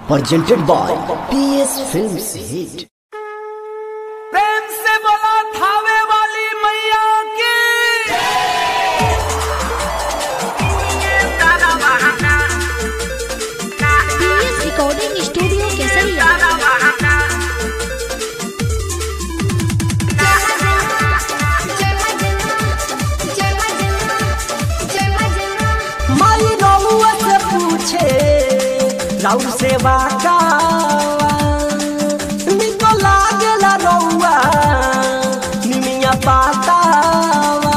presented by PS Films Hit. प्रेम से बोला थावे वाली मैया की पीएस रिकॉर्डिंग स्टूडियो केसरिया माई रउआ से पूछे राउर सेवा का निको लागेला रउआ निमिया पातावा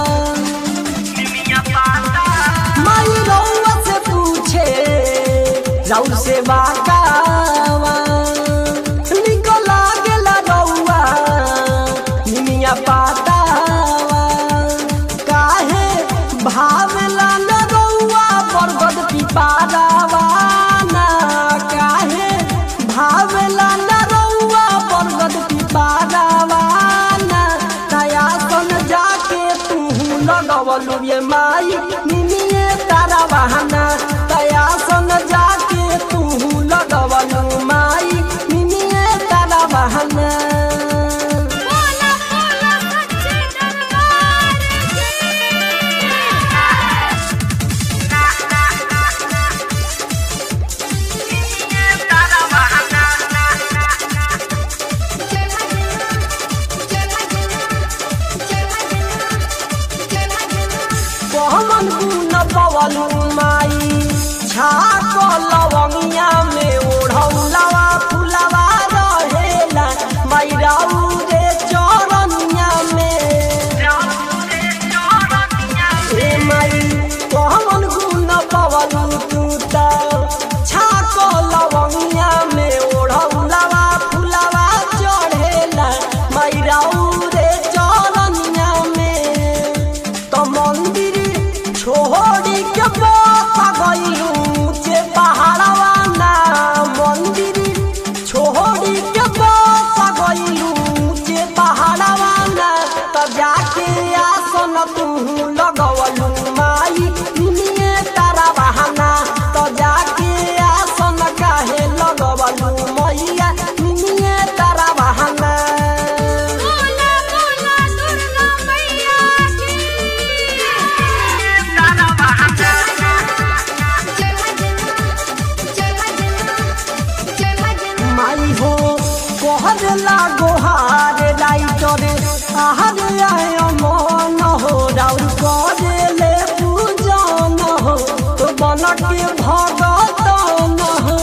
माई रउआ से पूछे राउर सेवा का निको लागेला रउआ निमिया पातावा काहे भावला न रउआ बरगद पिपारावा ना काहे भावला न रउआ बरगद पिपारावा ना नया सन जाके तू लगवलु ये माई निमिये तारा बहाना तया सन जाके तू लगवलु माई निमिये तारा बहाना कहमन गुन पवलु माई छाक लवंगिया में ओढ़ौलवा फुलवा रहेला माई राउ रे चरनिया में ए माई कहमन गुन पवलु तू त छाक लवंगिया में ओढ़ौलवा फुलवा चढ़ेला माई राउ रे चरनिया में तो मंदिर छोड़ी के बापा गईलू जे पहाड़वा ना मंदिर छोड़ी के बापा गईलू जे पहाड़वा ना तो जाके आसन तू लगवलू माई निये तारा बहाना तो जाके आसन काहे लगवलू मैया निये तारा बहाना माई हो कहर लागो हार राइटर आहार आय मन हो राउर करे ले पूजन हो तो बन के भगतन हो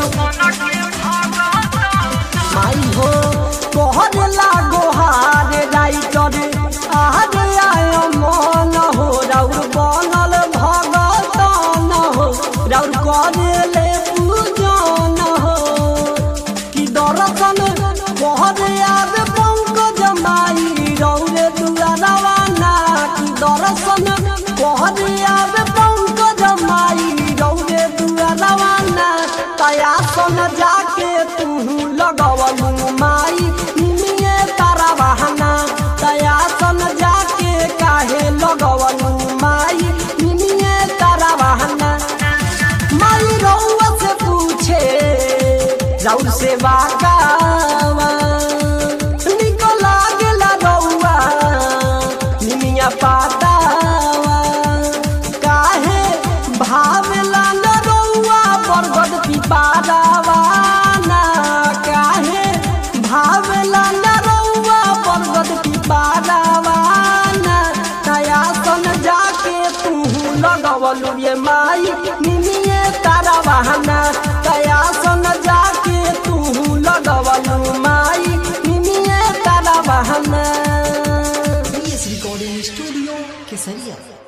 माई हो कहर लागो हार राइटर आहार आय मन हो राउर बनल भगतन हो राउर करे ले पूजन हो कि दर्शन कहर याद पंकज माई रौरे दुआरवा ना कि दर्शन कहर याद पंकज माई रौरे दुआरवा ना तया सन जाके तू लगवलू माई निमिये तारा बहाना तया सन जाके काहे लगवलू माई निमिये तारा बहाना माई रउआ से पूछे राउर से बागावा निको लागेला रउआ निमिया पातावा काहे भावेला न रउआ बरगद पिपारावा ना काहे भावेला न रउआ बरगद पिपारावा ना नया सन जाके तू लगवलु ये माई निमिये तारा बहाना तया सन जाके तू लगवलु माई निमिये तारा बहाना PS Recording Studio Kesaria.